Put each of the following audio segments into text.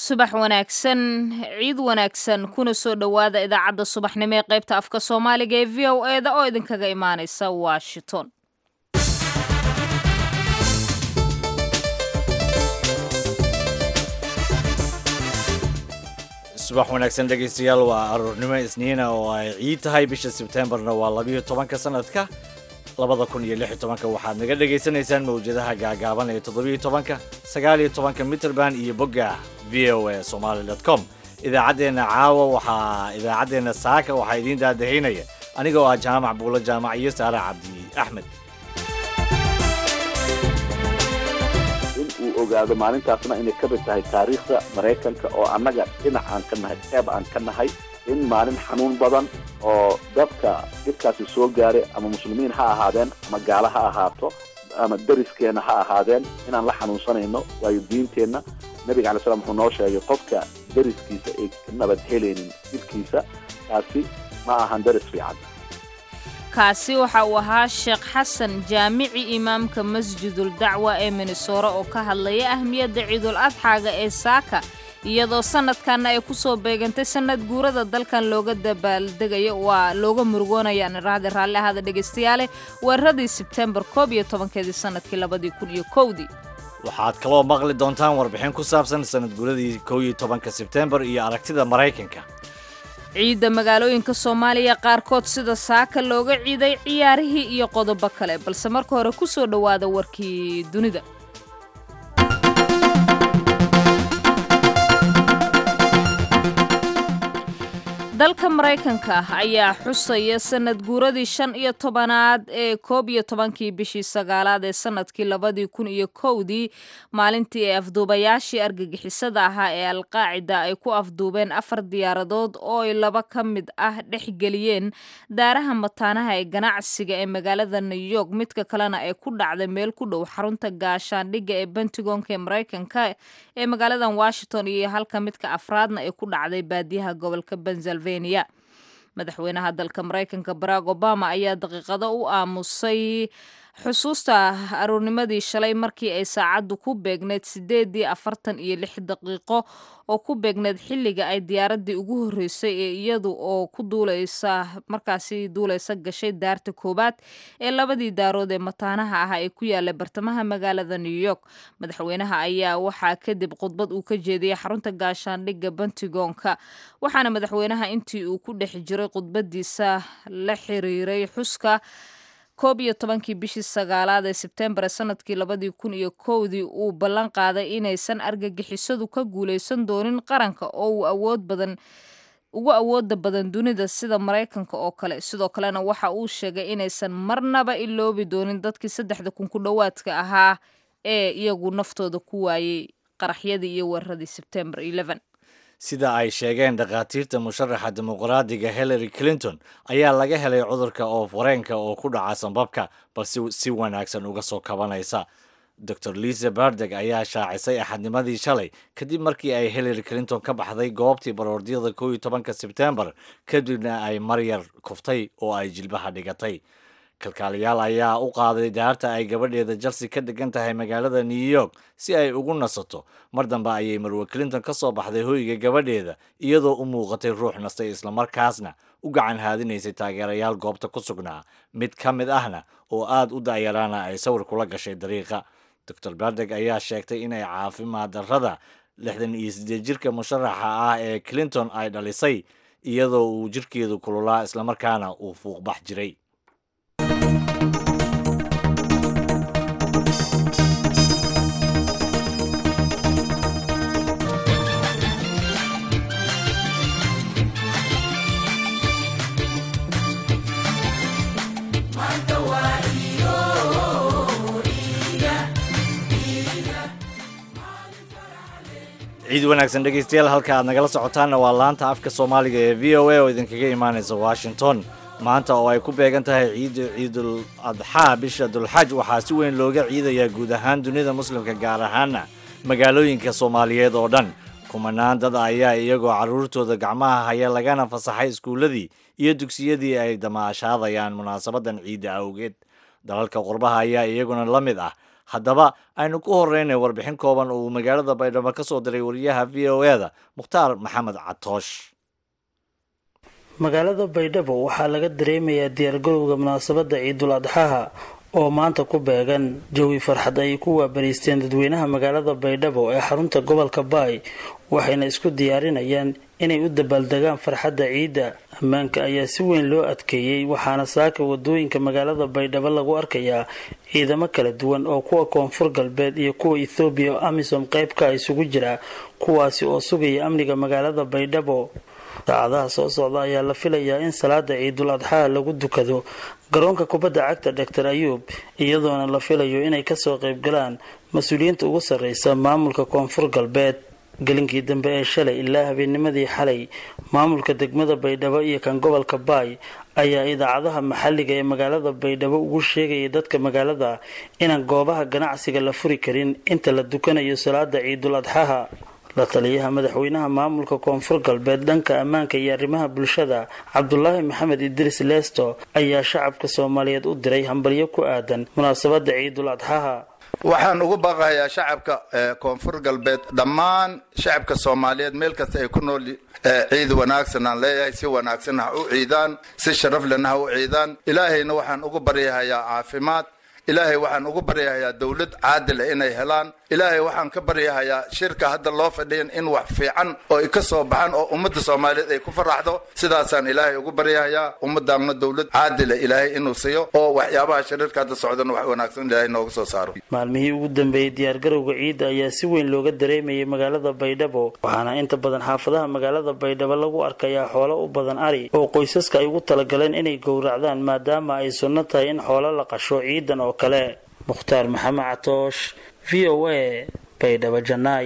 subax wanaagsan ciid wanaagsan kuna soo dhowaada idaacadda subaxnimo ee qaybta afka soomaaliga ee v o e da oo idinkaga imaanaysa washington subax wanaagsan dhegaystayaal waa aroornimo isniina oo ay ciid tahay bisha sebtembarna waa labiyo tobanka sanadka labada kun iyo lix iyo tobanka waxaad naga dhagaysanaysaan mawjadaha gaagaaban ee toddobiyo tobanka sagaal iyo tobanka mitrband iyo bogga v o a somaali dot com idaacaddeenna caawa waxaa idaacaddeenna saaka waxaa idiin daadahaynaya aniga oo ah jaamac buulo jaamac iyo saare cabdi axmed in uu ogaado maalintaasna inay ka mid tahay taariikhda maraykanka oo annaga dhinac aan ka nahay qeyb aan ka nahay in maalin xanuun badan oo dadka dhibkaasi soo gaaray ama muslimiin ha ahaadeen ama gaalo ha ahaato ama dariskeenna ha ahaadeen inaan la xanuunsanayno waayo diinteenna nebiga alay slam wuxuu noo sheegay qofka dariskiisa ay ka nabad helaynin dhibkiisa taasi ma ahan daris fiican kaasi waxa uu ahaa sheekh xasan jaamici imaamka masjidul dacwa ee minnesora oo ka hadlaya ahmiyadda ciidul adxaaga ee saaka iyadoo sanadkanna ay ku soo beegantay sanad guurada dalkan looga dabaaldegayo waa looga murugoonayaan iraahda raalli ahaada dhegaystayaale weeraradii sebtembar koob iyo tobankeedii sanadkii labadii kun iyo kowdii waxaad kaloo maqli doontaan warbixin ku saabsan sanad guuradii kow iyo tobanka sebtembar iyo aragtida maraykanka ciidda magaalooyinka soomaaliya qaarkood sida saaka looga ciiday ciyaarihii iyo qodobo kale balse marka hore ku soo dhowaada warkii dunida dalka maraykanka ayaa xusaya sanad guuradii shan iyo tobanaad ee koob iyo tobankii bishii sagaalaad ee sanadkii labadii kun iyo kowdii maalintii ay afduubayaashii argagixisada ahaa ee alqaacida ay ku afduubeen afar diyaaradood oo ay laba ka mid ah dhexgeliyeen daaraha mataanaha ee ganacsiga ee magaalada new york midka kalena ay ku dhacday meel ku dhow xarunta gaashaandhigga ee bentigonka ee maraykanka ee magaaladan washington iyo halka midka afraadna ay ku dhacday baadiyaha gobolka pennsylvania madaxweynaha dalka maraykanka barack obama ayaa daqiiqado u aamusay xusuusta aroornimadii shalay markii ay saacaddu ku beegneyd sideedii afartan iyo lix daqiiqo oo ku beegneyd xilliga ay diyaaradii ugu horreysay ee iyadu oo ku duuleysa markaasi duuleysa gashay daarta koowaad ee labadii daarood ee mataanaha ah ee ku yaala bartamaha magaalada new york madaxweynaha ayaa waxaa kadib khudbad uu ka jeediyey xarunta gaashaandhigga bentigonka waxaana madaxweynaha intii uu ku dhex jiray khudbadiisa la xiriiray xuska koob iyo tobankii bishii sagaalaad ee sebtembar ee sanadkii labadii kun iyo kowdii uu ballan qaaday inaysan argagixisadu ka guulaysan doonin qaranka oo uu awood badan ugu awooda badan dunida sida maraykanka oo kale sidoo kalena waxa uu sheegay inaysan marnaba iloobi doonin dadkii saddexda kun ku dhowaadka ahaa ee iyagu naftooda ku waayey qaraxyadii iyo weeraradii sebtembar sida ay sheegeen dhakhaatiirta musharaxa dimuqraadiga hillary clinton ayaa laga helay cudurka oof wareenka oo ku dhaca sambabka balse si wanaagsan uga soo kabanaysa dor lisa bardeg ayaa shaacisay axadnimadii shalay kadib markii ay hillary clinton ka baxday goobtii baroordyada kow iyo tobanka sebtembar kadibna ay maryar kuftay oo ay jilbaha dhigatay kalkaaliyaal ayaa u qaaday daarta ay gabadheeda chelsea ka degan tahay magaalada new york si ay ugu nasato mar dambe ayay marwe clinton ka soo baxday hoyga gabadheeda iyadoo u muuqatay ruux nastay islamarkaasna u gacan haadinaysay taageerayaal goobta ku sugnaa mid ka mid ahna oo aad u da'yaraana ay sawir kula gashay dariiqa dor bardeg ayaa sheegtay inay caafimaad darrada lixdan iyo siddeed jirka musharaxa ah ee clinton ay dhalisay iyadoo uu jirkeedu kululaa islamarkaana uu fuuqbax jiray ciid wanaagsan dhegaystayaal halka aad nagala socotaanna waa laanta afka soomaaliga ee v o a oo idinkaga imaanaysa washington maanta oo ay ku beegan tahay ciidda ciidul adxaa bisha dulxaj waxaa si weyn looga ciidayaa guud ahaan dunida muslimka gaar ahaana magaalooyinka soomaaliyeed oo dhan kumanaan dad ayaa iyagoo carruurtooda gacmaha haya lagana fasaxay iskuulladii iyo dugsiyadii ay damaashaadayaan munaasabadan ciidda awgeed dalalka qurbaha ayaa iyaguna la mid ah haddaba aynu ku horeynay warbixin kooban uu magaalada baydhabo ka soo diray wariyaha v o e da mukhtaar maxamed catoosh magaalada baydhabo waxaa laga dareemayaa diyaargarowga munaasabadda ciidul adxaha oo maanta ku beegan jawi farxad ay ku waabariisteen dadweynaha magaalada baydhabo ee xarunta gobolka baay waxayna isku diyaarinayaan inay u dabaaldegaan farxadda ciidda ammaanka ayaa si weyn loo adkeeyey waxaana saaka wadooyinka magaalada baydhabo lagu arkayaa ciidamo kala duwan oo kuwa koonfur galbeed iyo kuwa ethoobiya oo amisom qeybka isugu jira kuwaasi oo sugaya amniga magaalada baydhabo saacadaha soo socda ayaa la filayaa in salaada ciidul adxaa lagu dukado garoonka kubadda cagta doctor ayuub iyadoona la filayo inay kasoo qaybgalaan mas-uuliyiinta ugu sarreysa maamulka koonfur galbeed gelinkii dambe ee shalay ilaa habeennimadii xalay maamulka degmada baydhabo iyo kan gobolka baay ayaa idaacadaha maxalliga ee magaalada baydhabo ugu sheegayay dadka magaalada inaan goobaha ganacsiga la furi karin inta la dukanayo salaada ciidul adxaha la taliyaha madaxweynaha maamulka koonfur galbeed dhanka ammaanka iyo arrimaha bulshada cabdulaahi maxamed idriis leesto ayaa shacabka soomaaliyeed u diray hambalyo ku aadan munaasabadda ciidul adxaha waxaan ugu baaqayaa shacabka koonfur galbeed dhammaan shacabka soomaaliyeed meel kasta ay ku nool ciid wanaagsan aan leeyahay si wanaagsan ha u ciidaan si sharaf lena ha u ciidaan ilaahayna waxaan ugu baryahayaa caafimaad ilaahay waxaan ugu baryahayaa dowlad caadil inay helaan ilaahay waxaan ka baryahayaa shirka hadda loo fadhiyan in wax fiican oo ay ka soo baxaan oo ummadda soomaaliyeed ay ku faraxdo sidaasaan ilaahay ugu baryahayaa ummadaanna dowlad caadila ilaahay inuu siiyo oo waxyaabaha shariirka hadda socdana wax wanaagsan ilaahay nooga soo saaro maalmihii ugu dambeeyey diyaargarowga ciidda ayaa si weyn looga dareemayay magaalada baydhabo waxaana inta badan xaafadaha magaalada baydhabo lagu arkayaa xoolo u badan ari oo qoysaska ay ugu talagaleen inay gowracdaan maadaama ay sunno tahay in xoolo la qasho ciidan oo kale mukhtaar maxamed catoosh v o a baydhabo janaay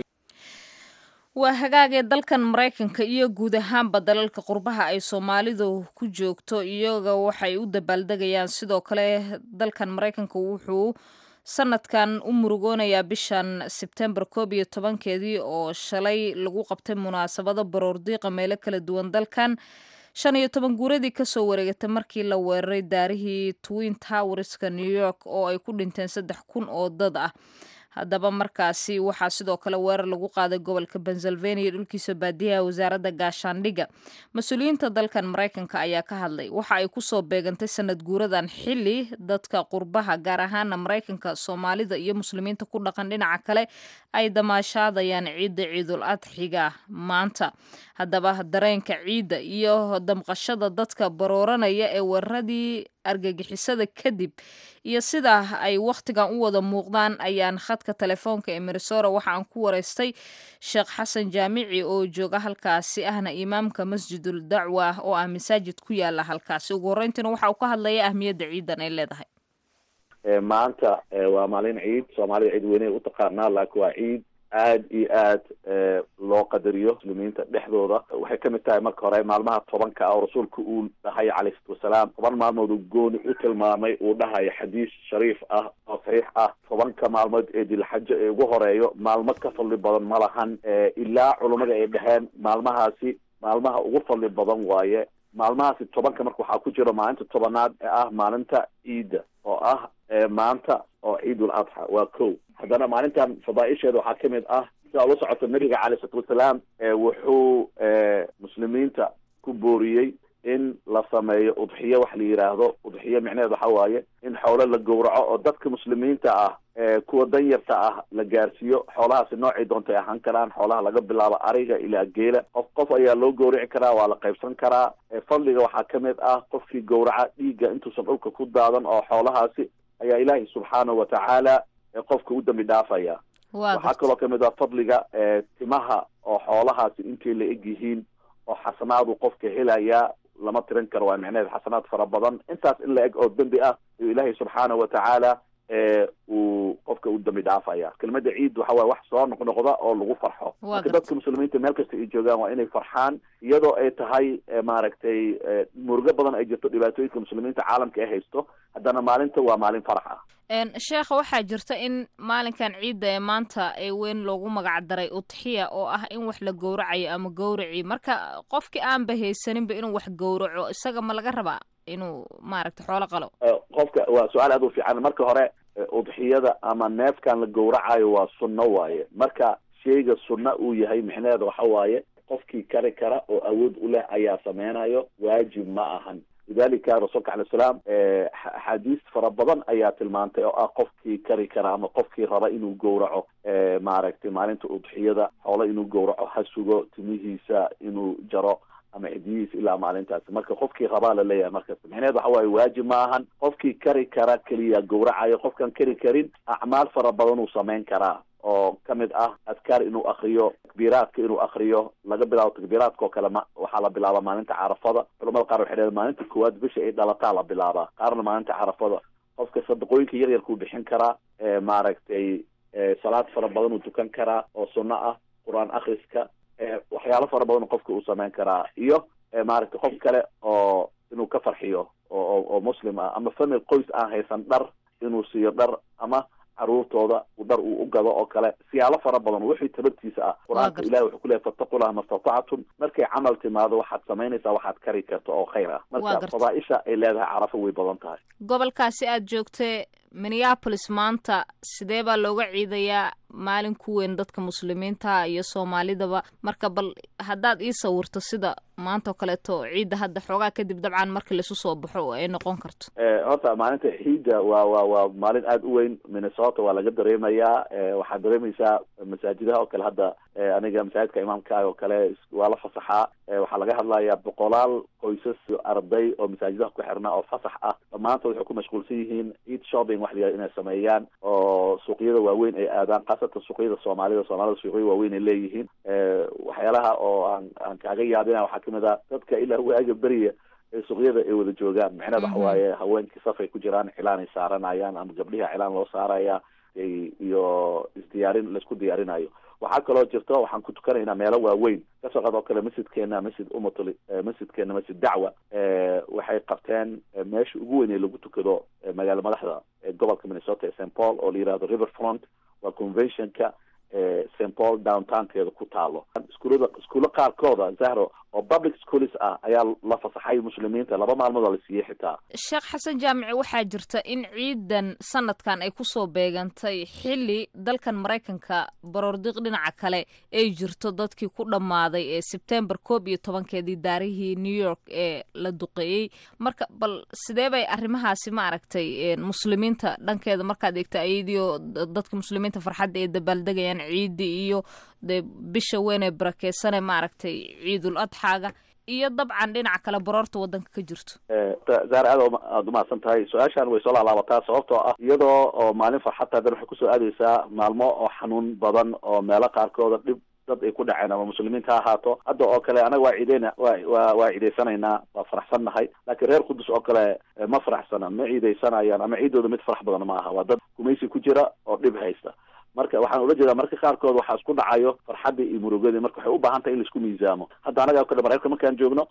waa hagaagee dalkan maraykanka iyo guud ahaanba dalalka qurbaha ay soomaalidu ku joogto iyaga waxay u dabaaldegayaan sidoo kale dalkan maraykanka wuxuu sanadkan u murugoonayaa bishan sebtembar koob iyo tobankeedii oo shalay lagu qabtay munaasabado baroordiiqa meelo kala duwan dalkan shan iyo toban guuradii kasoo wareegatay markii la weeraray daarihii twin towerska new york oo ay ku dhinteen saddex kun oo dad ah haddaba markaasi waxaa sidoo kale weerar lagu qaaday gobolka pennsylvania dhulkiisa baadiyaha wasaaradda gaashaandhigga mas-uuliyiinta dalkan maraykanka ayaa ka hadlay waxa ay kusoo beegantay sanad guuradan xili dadka qurbaha gaar ahaana maraykanka soomaalida iyo muslimiinta ku dhaqan dhinaca kale ay damaashaadayaan ciidda ciidul adxiga maanta haddaba dareenka ciidda iyo damqashada dadka barooranaya ee weeraradii argagixisada kadib iyo sidaa ay wakhtigan u wada muuqdaan ayaan khadka telefoonka ee minesora waxa aan ku wareystay sheekh xasan jaamici oo jooga halkaasi ahna imaamka masjidul dacwa oo ah masaajid ku yaala halkaasi ugu horreyntiina waxa uu ka hadlaya ahmiyadda ciidan ay leedahay maanta waa maalin ciid soomaalida ciid weyney u taqaanaa laakiin waa ciid aad iyo aad loo qadariyo muslimiinta dhexdooda waxay kamid tahay marka hore maalmaha tobanka ah oo rasuulka uu dhahay calayhi salatu wasalaam toban maalmood uu gooni u tilmaamay uu dhahayo xadiis shariif ah oo saxiix ah tobanka maalmood ee dilxajo ee ugu horeeyo maalmo ka fadli badan ma lahan ilaa culummada ay dhaheen maalmahaasi maalmaha ugu fadli badan waaye maalmahaasi tobanka marka waxaa ku jira maalinta tobanaad ee ah maalinta ciidda oo ah maanta oo ciidul adxa waa ko haddana maalintan fadaaisheeda waxaa kamid ah sidaa ula socota nabiga calay isalaatu wasalaam wuxuu muslimiinta ku booriyey in la sameeyo udxiyo wax la yidhaahdo udxiyo micnaheed waxa waaye in xoolo la gowraco oo dadka muslimiinta ah kuwa danyarta ah la gaarsiiyo xoolahaasi noocay doontay ahaan karaan xoolaha laga bilaabo ariga ilaa geela qof qof ayaa loo gowrici karaa waa la qaybsan karaa fadliga waxaa kamid ah qofkii gowraca dhiigga intuusan dhulka ku daadan oo xoolahaasi ayaa ilaahay subxaanahu watacaala qofka u dambi dhaafaya waxaa kaloo kamid ah fadliga timaha oo xoolahaasi intay la eg yihiin oo xasanaadu qofka helayaa lama tirin karo waa micneheed xasanaad fara badan intaas in la eg oo dembi ah ayuu ilaahay subxaanahu watacaala uu qofka u dambi dhaafaya kelmada ciid waxa waye wax soo noqnoqda oo lagu farxo marka dadka muslimiinta meel kasta ay joogaan waa inay farxaan iyadoo ay tahay maaragtay murugo badan ay jirto dhibaatooyinka muslimiinta caalamka ay haysto haddana maalinta waa maalin farax ah sheekha waxaa jirta in maalinkan ciidda ee maanta ee weyn loogu magac daray udxiya oo ah in wax la gowracayo ama gowraci marka qofkii aanba haysaninba inuu wax gowraco isaga ma laga rabaa inuu maaragta xoolo qalo qofka waa su-aal aad u fiican marka hore udxiyada ama neefkan la gowracayo waa sunno waaye marka shayga sunna uu yahay micnaheeda waxa waaye qofkii kari kara oo awood u leh ayaa sameynayo waajib ma ahan lidalika rasuulka alay salaam axaadiis fara badan ayaa tilmaantay oo ah qofkii kari kara ama qofkii raba inuu gowraco maaragtay maalinta udxiyada xoolo inuu gowraco ha sugo timihiisa inuu jaro ama cidiyihiisa ilaa maalintaasi marka qofkii rabaa la leeyahay markas micneheed waxa waaye waajib ma ahan qofkii kari kara keliya gowracayo qofkan kari karin acmaal fara badan uu samayn karaa oo kamid ah adkaar inuu akriyo takbiiraadka inuu akriyo laga bilaabo takbiiraadka oo kale ma waxaa la bilaabaa maalinta carafada culamada qaar waxay dhaheen maalinta koowaad bisha ay dhalataa la bilaabaa qaarna maalinta carafada qofka sadaqooyinka yar yarkuu bixin karaa maaragtay salaad fara badan uu tukan karaa oo sunno ah qur-aan akriska waxyaalo fara badan qofka uu sameyn karaa iyo maaragtay qof kale oo inuu ka farxiyo oo oo muslim ah ama famil qoys aan haysan dhar inuu siiyo dhar ama caruurtooda uu dhar uu u gado oo kale siyaalo fara badan wixii tabartiisa ah qur-aanka ilahi wuxuu kuleeyahy fattaqullaha mastatactum markay camal timaado waxaad samaynaysaa waxaad kari karto oo khayr ah marka fadaaisha ay leedahay carafo way badan tahay gobolkaasi aad joogtee minneapolis maanta sidee baa looga ciidayaa maalin ku weyn dadka muslimiinta iyo soomaalidaba marka bal haddaad ii sawirto sida maanta oo kaleeto ciidda hadda xoogaa kadib dabcan marka laisu soo baxo oo ay noqon karto horta maalinta ciidda waa waa waa maalin aada u weyn minnesota waa laga dareemayaa waxaad dareemaysaa masaajidaha oo kale hadda aniga masaajidka imaamka ah oo kale waa la fasaxaa waxaa laga hadlayaa boqolaal qoysas arday oo masaajidaha ku xirnaa oo fasax ah dhammaantood waxay ku mashquulsan yihiin ciid shopping wax la inay sameeyaan oo suuqyada waaweyn ay aadaan khaasatan suuqyada soomaalida soomaalida suuqyo waaweyn ay leeyihiin waxyaalaha oo aan aan kaaga yaabina waxaa kamid ah dadka ilaa waaga beriya ee suuqyada ay wada joogaan micneed waxa waaye haweenkii safay ku jiraan cilaan ay saaranayaan ama gabdhihi cilaan loo saaraya iyo isdiyaarin laisku diyaarinayo waxaa kaloo jirto waxaan ku tukanaynaa meelo waaweyn kasoo qad oo kale masjidkeena masjid umatul masjidkeena masjid dacwa waxay qabteen meesha ugu weyn ee lagu tukado magaala madaxda gobolka minnesota ee st paul oo la yihahdo river front waa conventionka st paul downtownkeeda ku taalo iskuulada iskuulo qaarkooda zahro oo public schools ah ayaa la fasaxay muslimiinta laba maalmood oo la siiyey xitaa sheekh xasan jaamici waxaa jirta in ciidan sanadkan ay kusoo beegantay xilli dalkan maraykanka baroordiq dhinaca kale ay jirto dadkii ku dhammaaday ee sebtembar koob iyo tobankeedii daarihii new york ee la duqeeyey marka bal sidee bay arrimahaasi maaragtay muslimiinta dhankeeda markaad eegta ayadiio dadka muslimiinta farxadda ee dabaaldegayaan ciidii iyo dee bisha weyn ee barakeysane maaragtay ciidul adxaaga iyo dabcan dhinaca kale baroorta waddanka ka jirto zaar aad aada umahadsan tahay su-aashan way soo laalaabataa sababtoo ah iyadoo oo maalin farxadta hadan waxay kusoo aadeysaa maalmo oo xanuun badan oo meelo qaarkooda dhib dad ay ku dhaceen ama muslimiinta ha ahaato hadda oo kale anaga waa ciideyna wa wa waa ciideysanaynaa waa faraxsan nahay laakiin reer qudus oo kale ma faraxsana ma ciideysanayaan ama ciidooda mid farax badan ma aha waa dad gumaysi ku jira oo dhib haysta marka waxaan ula jeedaa marka qaarkood waxaa isku dhacayo farxaddii iyo murugadii marka waxay u baahan tahay in laisku miisaamo hadda anaga kale maraykanka markaan joogno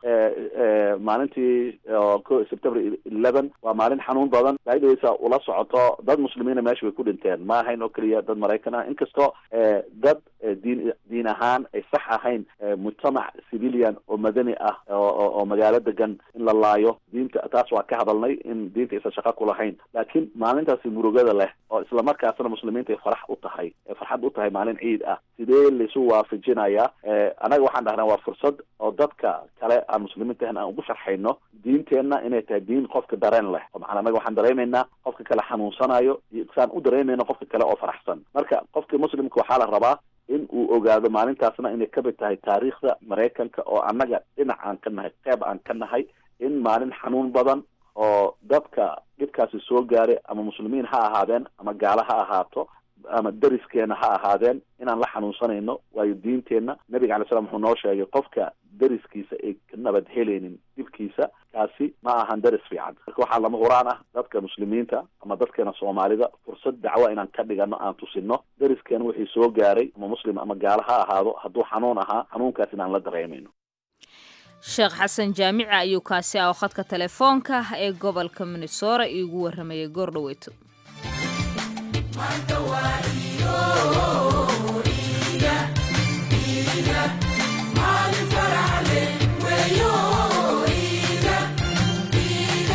maalintii september eleven waa maalin xanuun badan daidaweysa ula socoto dad muslimiina meesha way ku dhinteen ma ahayn oo keliya dad maraykan ah inkastoo dad diin diin ahaan ay sax ahayn mujtamac civilian oo madani ah oo magaalo degan in la laayo diinta taas waa ka hadalnay in diinta aysan shaqo ku lahayn laakiin maalintaasi murugada leh oo islamarkaasna muslimiinta ay farax u tahay farxad u tahay maalin ciid ah sidee laisu waafajinayaa anaga waxaan dhahnaa waa fursad oo dadka kale aan muslimiinta ahan aan ugu sharxayno diinteenna inay tahay diin qofka dareen leh oo macanaa anaga waxaan dareemaynaa qofka kale xanuunsanayo iyo saan u dareemayno qofka kale oo faraxsan marka qofka muslimka waxaa la rabaa in uu ogaado maalintaasna inay kamid tahay taariikhda maraykanka oo annaga dhinac aan ka nahay qeyb aan ka nahay in maalin xanuun badan oo dadka dhibkaasi soo gaaray ama muslimiin ha ahaadeen ama gaalo ha ahaato ama deriskeena ha ahaadeen inaan la xanuunsanayno waayo diinteenna nabiga alay slam wuxuu noo sheegay qofka deriskiisa ay ka nabad helaynin dhibkiisa kaasi ma ahan deris fiican marka waxaa lama huraan ah dadka muslimiinta ama dadkeena soomaalida fursad dacwo inaan ka dhigano aan tusino deriskeena wixii soo gaaray ama muslim ama gaalo ha ahaado hadduu xanuun ahaa xanuunkaas inaan la dareemayno sheekh xasan jaamici ayuu kaasi ah oo khadka telefoonka ee gobolka minnesora iigu warramayay goor dhaweyto Maalin faraxle weeyo iida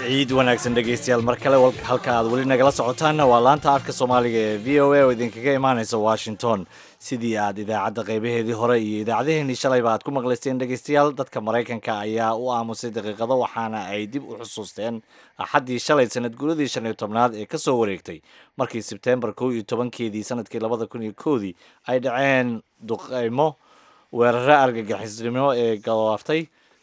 ciid wanaagsan dhegaystayaal mar kale halka aad weli nagala socotaanna waa laanta afka soomaaliga ee v o a oo idinkaga imaanaysa washington sidii aad idaacadda qaybaheedii hore iyo idaacaddaheenii shalayba aad ku maqlaysteen dhegaystayaal dadka maraykanka ayaa u aamusay daqiiqado waxaana ay dib u xusuusteen axaddii shalay sanad guuradii shan iyo tobnaad ee ka soo wareegtay markii sebtembar kow iyo tobankeedii sanadkii labada kun iyo kowdii ay dhaceen duqaymo weeraro argagixisnimo ee galaaftay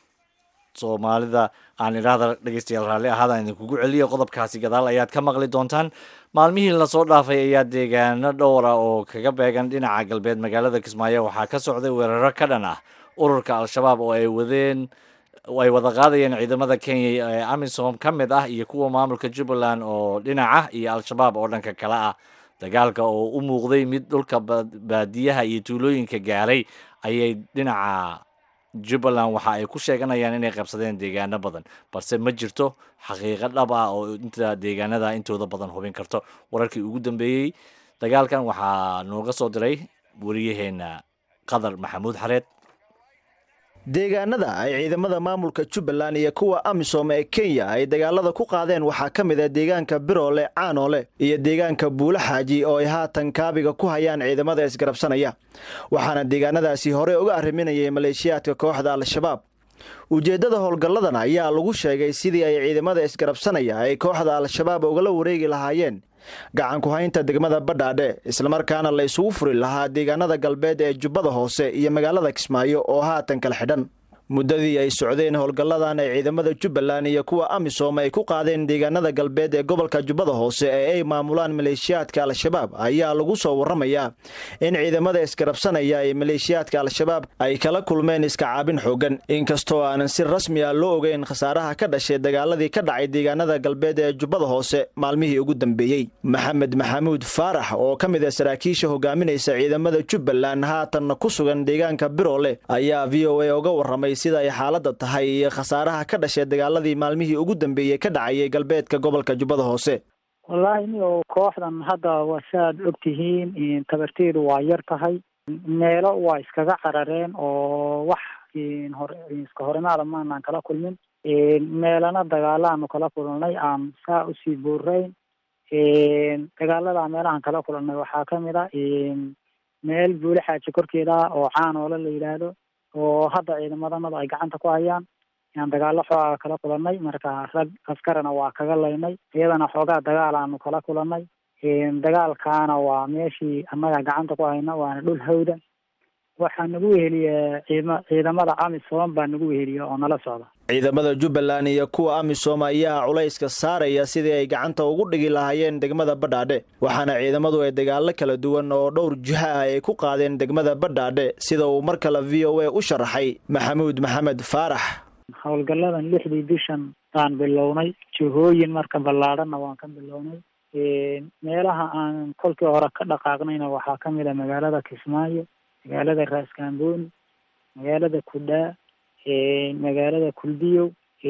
soomaalida aan idhaahda dhegeystayaal raalli ahaadaan idinkugu celiyo qodobkaasi gadaal ayaad ka maqli doontaan maalmihii lasoo dhaafay ayaa deegaano dhowra oo kaga beegan dhinaca galbeed magaalada kismaayo waxaa ka socday weeraro ka dhan ah ururka al-shabaab oo ay wadeen ay wada qaadayeen ciidamada kenya ee amisom ka mid ah iyo kuwa maamulka jubbaland oo dhinaca iyo al-shabaab oo dhanka kale ah dagaalka oo u muuqday mid dhulka baadiyaha iyo tuulooyinka gaaray ayay dhinaca jubbaland waxa ay ku sheeganayaan inay qabsadeen deegaano badan balse ma jirto xaqiiqo dhab ah oo inta deegaanada intooda badan hubin karto wararkii ugu dambeeyey dagaalkan waxaa nooga soo diray wariyaheena qadar maxamuud xareed deegaanada ay ciidamada maamulka jubbaland iyo kuwa amisom ee kenya ay dagaalada ku qaadeen waxaa ka mid ah deegaanka biroole caanoole iyo deegaanka buulo xaaji oo ay haatan kaabiga ku hayaan ciidamada isgarabsanaya waxaana deegaanadaasi hore uga arriminayay maleeshiyaadka kooxda al-shabaab ujeeddada howlgalladan ayaa lagu sheegay sidii ay ciidamada isgarabsanaya ay kooxda al-shabaab ugala wareegi lahaayeen gacan ku-haynta degmada badhaadhe islamarkaana la isugu furi lahaa deegaanada galbeed ee jubbada hoose iyo magaalada kismaayo oo haatan kala xidhan muddadii ay socdeen howlgalladan ay ciidamada jubbaland iyo kuwa amisom ay ku qaadeen deegaanada galbeed ee gobolka jubbada hoose ee ay maamulaan maleeshiyaadka al-shabaab ayaa lagu soo warramayaa in ciidamada isgarabsanaya ee maleeshiyaadka al-shabaab ay kala kulmeen iska caabin xoogan inkastoo aanan si rasmi ah loo ogeyn khasaaraha ka dhashay dagaaladii ka dhacay deegaanada galbeed ee jubbada hoose maalmihii ugu dambeeyey maxamed maxamuud faarax oo ka mid ah saraakiisha hogaaminaysa ciidamada jubbaland haatanna ku sugan deegaanka biroole ayaa v o a uga warramay sida ay xaaladda tahay iyo khasaaraha ka dhashay dagaaladii maalmihii ugu dambeeyey ka dhacayay galbeedka gobolka jubbada hoose wallaahi niyo kooxdan hadda waa saaad og tihiin tabarteedu waa yar tahay meelo waa iskaga carareen oo wax hore iska horimaada maanaan kala kulmin meelana dagaalaanu kala kulnay aan saa usii buurayn dagaalada meelahaan kala kulnay waxaa kamid a meel buule xaaji korkeeda oo caanoole la yidhaahdo oo hadda ciidamadanadu ay gacanta ku hayaan yaan dagaalo xoogaa kala kulanay marka rag askarana waa kaga laynay iyadana xoogaa dagaal aanu kala kulanay dagaalkaana waa meeshii annaga gacanta ku hayna waana dhul hawda waxaa nagu weheliya ciidama ciidamada amisom baa nagu weheliya oo nala socda ciidamada jubbaland iyo kuwa amisom ayaa culayska saaraya sidii ay gacanta ugu dhigi lahaayeen degmada badhaadhe waxaana ciidamadu ay dagaalo kala duwan oo dhowr jiha ah ay ku qaadeen degmada badhaadhe sida uu mar kale v o a u sharaxay maxamuud maxamed faarax howlgalladan lixdii bishan baan bilownay jihooyin marka ballaadhanna waan ka bilownay meelaha aan kolkii hore ka dhaqaaqnayna waxaa ka mid a magaalada kismaayo magaalada raaskambooni magaalada kudhaa magaalada kulbiyow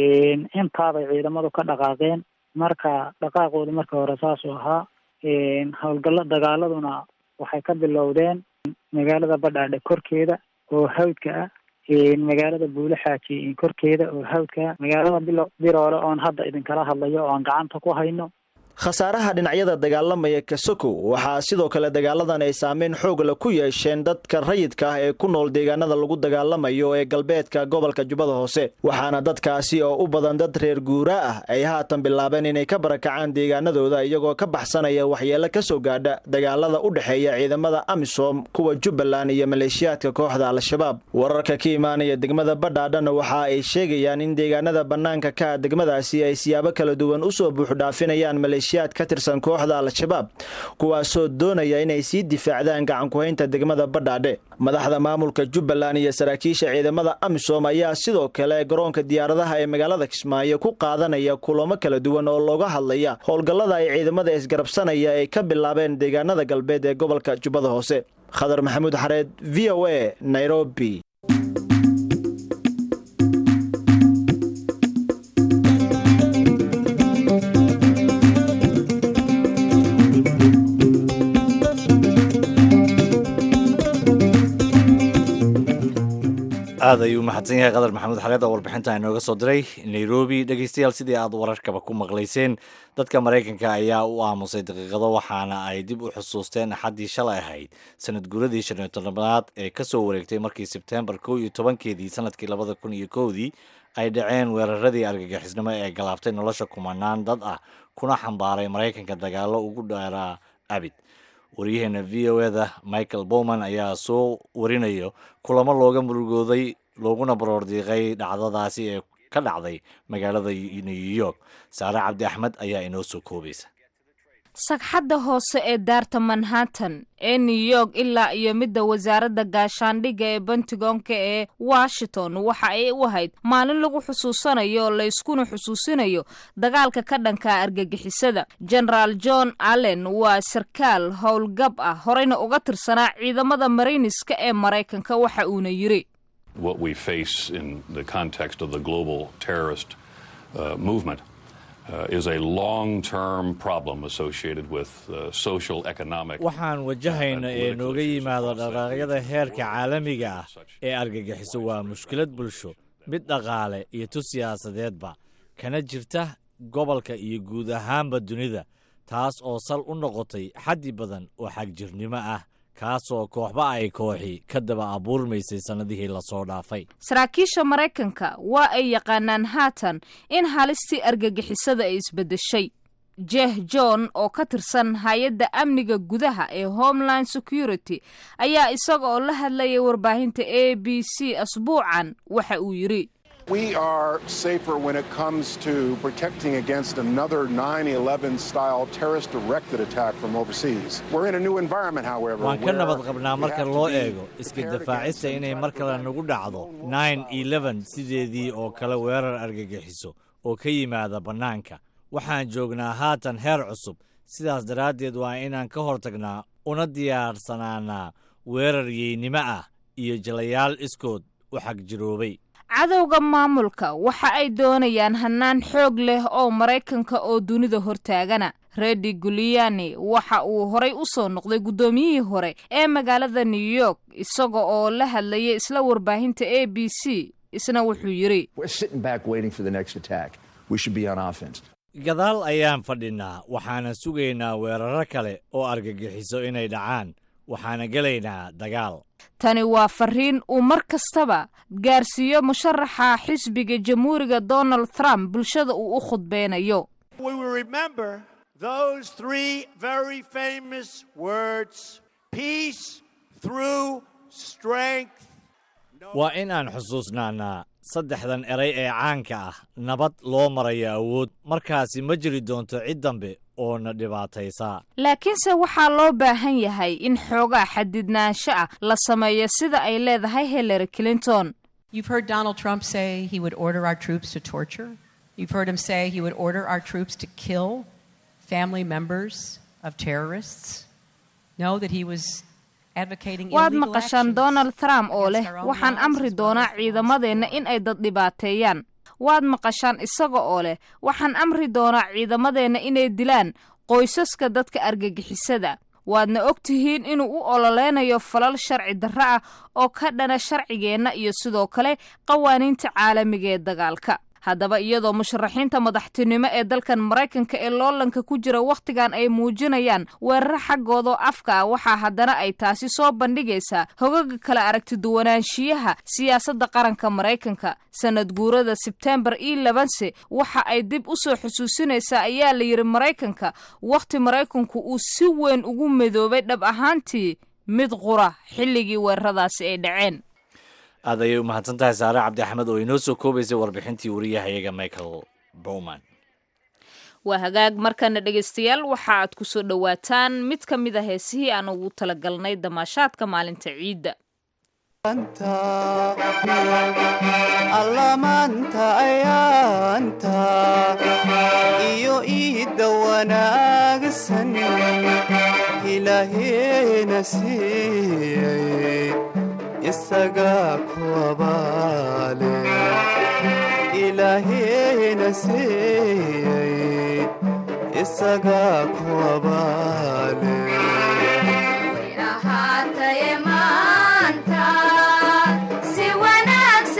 intaabay ciidamadu ka dhaqaaqeen marka dhaqaaqooda marka hore saasuu ahaa howlgallo dagaaladuna waxay ka bilowdeen magaalada badhaadhe korkeeda oo hawdka ah magaalada buule xaaji korkeeda oo hawdka ah magaalada bilo biroole oon hadda idinkala hadlayo oon gacanta ku hayno khasaaraha dhinacyada dagaalamaya kasoko waxaa sidoo kale dagaaladan ay saameyn xoogla ku yeesheen dadka rayidka ah ee ku nool deegaanada lagu dagaalamayo ee galbeedka gobolka jubbada hoose waxaana dadkaasi oo u badan dad reer guuraa ah ay haatan bilaabeen inay ka barakacaan deegaanadooda iyagoo ka baxsanaya waxyeelo ka soo gaadha dagaalada u dhexeeya ciidamada amisom kuwa jubbaland iyo maleeshiyaadka kooxda al-shabaab wararka ka imaanaya degmada badhaadhana waxa ay sheegayaan in deegaanada bannaanka ka degmadaasi ay siyaabo kala duwan usoo buuxdhaafinayaan maleeshiyaad ka tirsan kooxda al-shabaab kuwaasoo doonaya inay sii difaacdaan gacankuhaynta degmada badhaadhe madaxda maamulka jubbaland iyo saraakiisha ciidamada amisom ayaa sidoo kale garoonka diyaaradaha ee magaalada kismaayo ku qaadanaya kulamo kala duwan oo looga hadlaya howlgallada ay ciidamada isgarabsanaya ay ka bilaabeen deegaanada galbeed ee gobolka jubbada hoose khadar maxamuud xareed v o a nairobi aad ayuu u mahadsan yahay qadar maxamuud xareed oo warbixinta inooga soo diray nairobi dhegeystayaal sidii aad wararkaba ku maqlayseen dadka maraykanka ayaa u aamusay daqiiqado waxaana ay dib u xusuusteen axaddii shalay ahayd sanad guuradii shan iyo toddobaad ee kasoo wareegtay markii sebtembar kow iyo tobankeedii sanadkii labada kun iyo kowdii ay dhaceen weeraradii argagixisnimo ee galaaftay nolosha kumanaan dad ah kuna xambaaray maraykanka dagaalo ugu dheeraa abid waryaheena v o eda michael bowman ayaa soo warinayo kulamo looga murugooday looguna baroordiiqay dhacdadaasi ee ka dhacday magaalada new york saare cabdi axmed ayaa inoo soo koobaysa sagxadda hoose ee daarta manhattan ee new york ilaa iyo midda wasaaradda gaashaandhigga ee bentigonka ee washington waxa ay u ahayd maalin lagu xusuusanayo layskuna xusuusinayo dagaalka ka dhanka argagixisada genaraal john allen waa sarkaal howlgab ah horeyna uga tirsanaa ciidamada marayniska ee maraykanka waxa uuna yiri what we face in the context of the global terrorist uh, movement uh, is a long-term problem associated with uh, social economic waxaan wajahayna ee nooga yimaado dhaqaaqyada heerka caalamiga ah ee argagixiso waa mushkilad bulsho mid dhaqaale iyo tu siyaasadeedba kana jirta gobolka iyo guud ahaanba dunida taas oo sal u noqotay xaddi badan oo xagjirnimo ah kaasoo kooxba ay kooxi ka daba abuurmaysay sannadihii lasoo dhaafay saraakiisha maraykanka waa ay yaqaanaan haatan in halistii argagixisada ay isbeddeshay jeh john oo ka tirsan hay-adda amniga gudaha ee homeland security ayaa isaga oo la hadlayay warbaahinta a b c asbuucan waxa uu yidhi We are safer when it comes to protecting against another 9 11 style terrorist directed attack from overseas. We're in a new environment, however. waan ka where nabad qabnaa we marka have to loo be eego iska prepared dafaacista against inay any mar type kale of nagu dhacdo attack. 9 sideedii oo kale weerar argagixiso oo ka yimaada bannaanka waxaan joognaa haatan heer cusub sidaas daraaddeed waa inaan ka hortagnaa una diyaarsanaanaa weerar yeynimo ah iyo jalayaal iskood u xagjiroobay cadowga maamulka waxa ay doonayaan hannaan xoog leh oo maraykanka oo dunida hortaagana redi guliani waxa uu horay u soo noqday guddoomiyihii hore ee magaalada new york isaga oo la hadlayay isla warbaahinta a b c isna wuxuu yidhi We're sitting back waiting for the next attack. We should be on offense. gadaal ayaan fadhinnaa waxaana sugaynaa weeraro kale oo argagixiso inay dhacaan waxaana gelaynaa dagaal tani waa fariin uu mar kastaba gaarsiiyo musharaxa xisbiga jamhuuriga donald trump bulshada uu u khudbeynayo We will remember those three very famous words peace through strength. waa in aan xusuusnaanaa saddexdan eray ee caanka ah nabad loo marayo awood markaasi ma jiri doonto cid dambe oo na dhibaataysaa laakiinse waxaa loo baahan yahay in xoogaa xadidnaansho ah la sameeyo sida ay leedahay hillary clinton You've heard Donald Trump say he would order our troops to torture. You've heard him say he would order our troops to kill family members of terrorists. Know that he was advocating waad illegal maqashaan actions donald trump oo leh against our own waxaan lives amri as well doonaa as the lives of ciidamadeenna in ay dad dhibaateeyaan waad maqashaan isaga oo leh waxaan amri doonaa ciidamadeenna inay dilaan qoysaska dadka argagixisada waadna og tihiin inuu u ololeynayo falal sharci darro ah oo ka dhana sharcigeenna iyo sidoo kale qawaaniinta caalamiga ee dagaalka haddaba iyadoo musharaxiinta madaxtinimo ee dalkan maraykanka ee loolanka ku jira wakhtigan ay muujinayaan weeraro xaggoodoo afka ah waxaa haddana ay taasi soo bandhigaysaa hogaga kala aragtiduwanaanshiyaha siyaasadda qaranka maraykanka sanad guurada sebtembar io labanse waxa ay dib u soo xusuusinaysaa ayaa la yidhi maraykanka wakhti maraykanku uu si weyn ugu midoobay dhab ahaantii mid qura xilligii weeraradaasi ay dhaceen aad ayay u mahadsan tahay saare cabdi axmed oo inoo soo koobaysay warbixintii wariyahayaga michael bowman waa hagaag markana dhegaystayaal waxa aad ku soo dhowaataan mid ka mid a heesihii aan ugu talagalnay damaashaadka maalinta ciidda allamaanta ayaanta iyo iidda wanaagsan ilaaheena siiyey isagaa ku abaale ilaaheena siiyey isagaa ku abaale ahaataye maanta si wanaagsan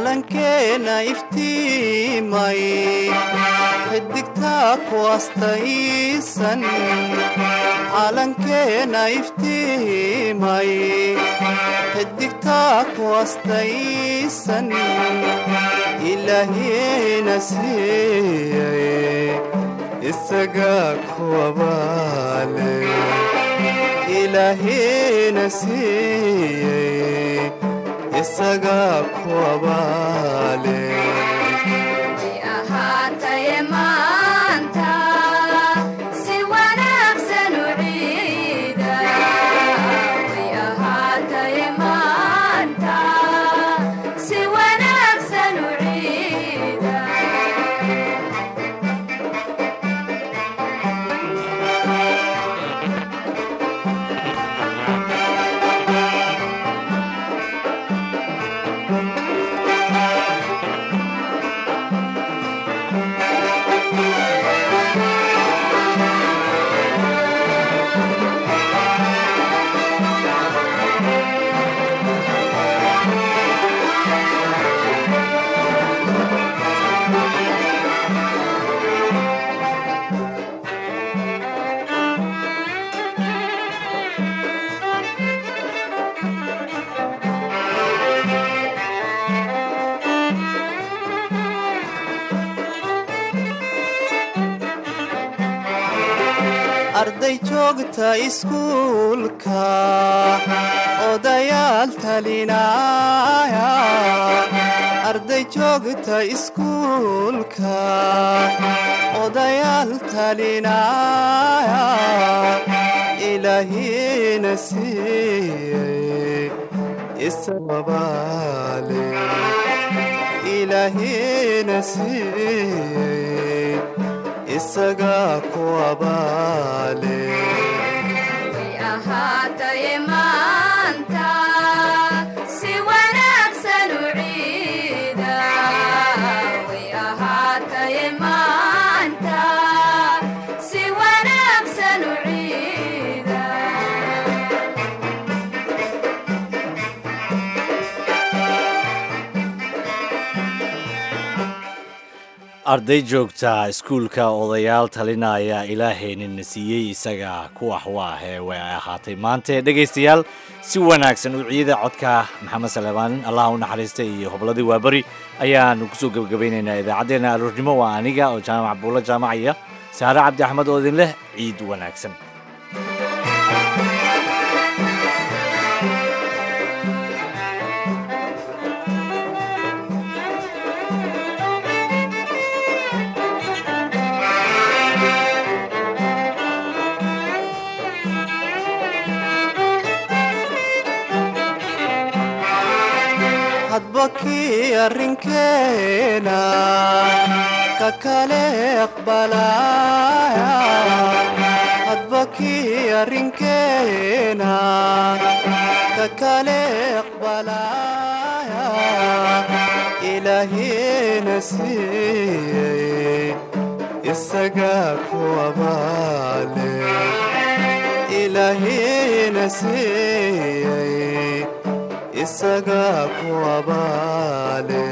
calankeena iftiimay xidigtaa ku astaysan calankeena iftiimay xidigtaa ku astaysan ilaahiyena siiyay isagaa kuwabaale ilaahiyena siiyey isagaa kuwabaale ahaataye maanta si wanaagsan u ciida way ahaataye maanta si wanaagsan u ciida arday joogta iskuulka odayaal talinaya arday joogta iskuulka odayaal talinaya ilaahina siiyey isababaale ilaahina siiyey isagaa kuwabaale way ahaataye maanta si wanaagsan u ciida way ahaataye maanta si wanaagsan u ciida arday joogta iskuulka odayaal talinaya ilaahayninna siiyey isaga kuwax waa hee way ahaatay maante dhegaystayaal si wanaagsan u ciida codka maxamed saleebaan allah u naxariista iyo hobladii waaberi ayaanu kusoo gebagabaynaynaa idaacaddeenna aroornimo waa aniga oo jaamac buulo jaamacaya saare cabdi axmed oo idin leh ciid wanaagsan hadba kii arrinkeena ka kale aqbalaya hadba kii arrinkeena ka kale aqbalaya ilaahina siiyey isagaa kuwabaale ilaahina siiyey isagaa kuwabaale